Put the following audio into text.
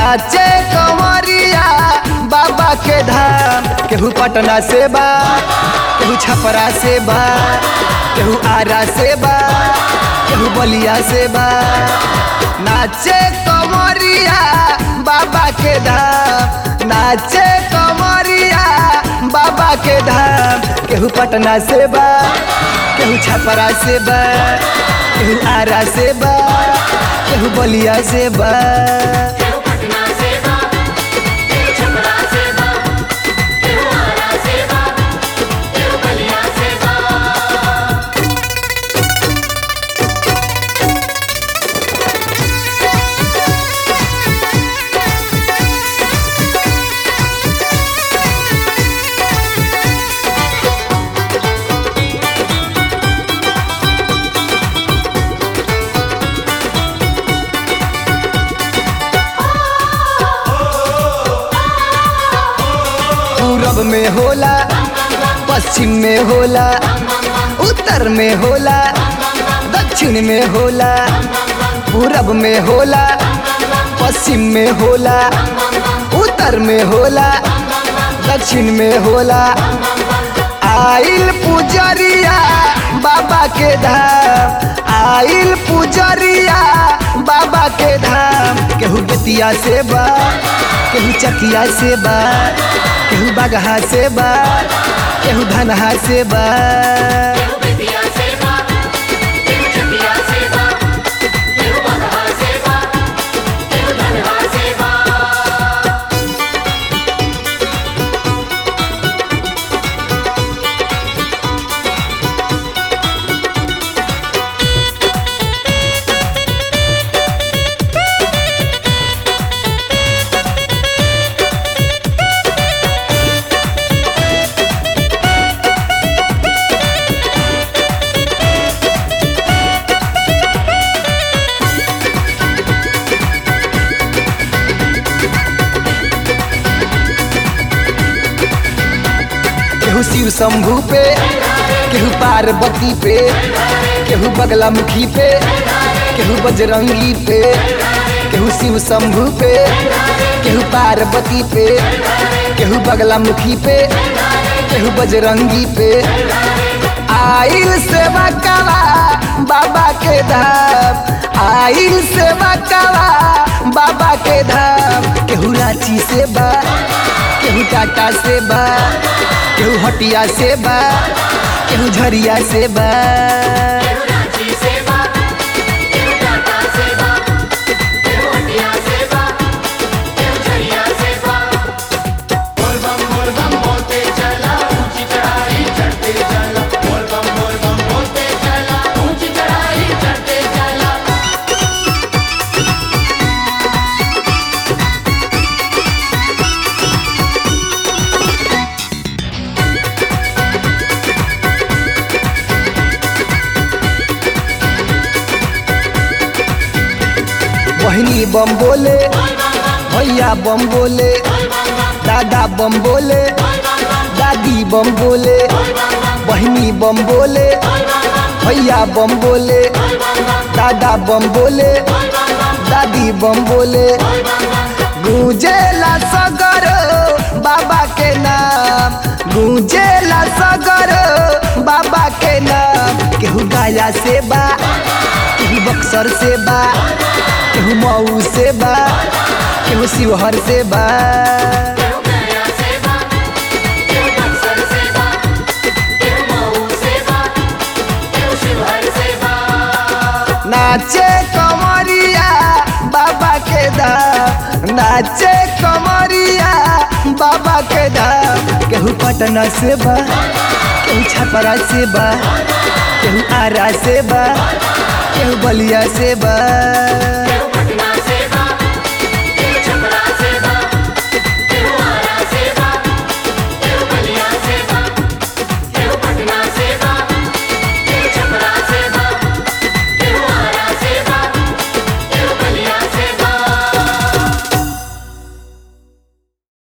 नाचे कंवरिया बाबा के धाम केहू पटना से बा केहू छपरा से बा केहू आरा से बा केहू बलिया से बा नाचे कंवरिया बाबा के धाम नाचे कंवरिया बाबा के धाम केहू पटना से बा केहू छपरा से बा केहू आरा से बा केहू बलिया से बा केहू पटना से बा केहू छपरा से बा केहू आरा से बा केहू बलिया से बा पूरब में होला पश्चिम में होला उत्तर में होला दक्षिण में होला पूरब में होला पश्चिम में होला उत्तर में होला दक्षिण में होला आइल पुजरिया बाबा के धाम आइल पुजरिया बाबा के धाम केहू बेतिया से बा केहू चकिया से बा केहू बगहा से बा केहू धनहा से बा केहू बेतिया से बा केहू चकिया से बा केहू बगहा से बा केहू धनहा से बा केहू शिव शंभू पे केहू पार्वती पे केहू बगला मुखी पे केहू बजरंगी पे केहू शिव शंभू पे केहू पार्वती पे केहू बगला मुखी पे केहू बजरंगी पे आइल सेवा कला बाबा के धाम आइल सेवा कला बाबा के धाम केहू रांची से बा केहू टाटा से बा केहू हटिया से बा केहू झरिया से बा केहू रांची से बा केहू टाटा से बा केहू हटिया से बा केहू झरिया से बा बोल बम बोल बम बोलते चला ऊंची चढ़ाई चढ़ते चला बोल बम बोल बम बोलते चला ऊंची चढ़ाई चढ़ते चला बहनी बम बोले भैया बम बोले दादा बम बोले दादी बम बोले बहनी बम बोले भैया बम बोले दादा बम बोले दादी बम बोले गूंजेला सगर बाबा के नाम गूंजेला सगर बाबा के नाम केहू गाया से बा केहू बक्सर से बा केहू मऊ से बा केहू शिवहर से बा केहू गया से बा केहू बक्सर से बा केहू मऊ से बा केहू शिवहर से बा नाचे कमरिया बाबा के धाम नाचे कमरिया बाबा के धाम केहू पटना से बा केहू छपरा से बा केहू आरा से बा केहू बलिया से बा केहू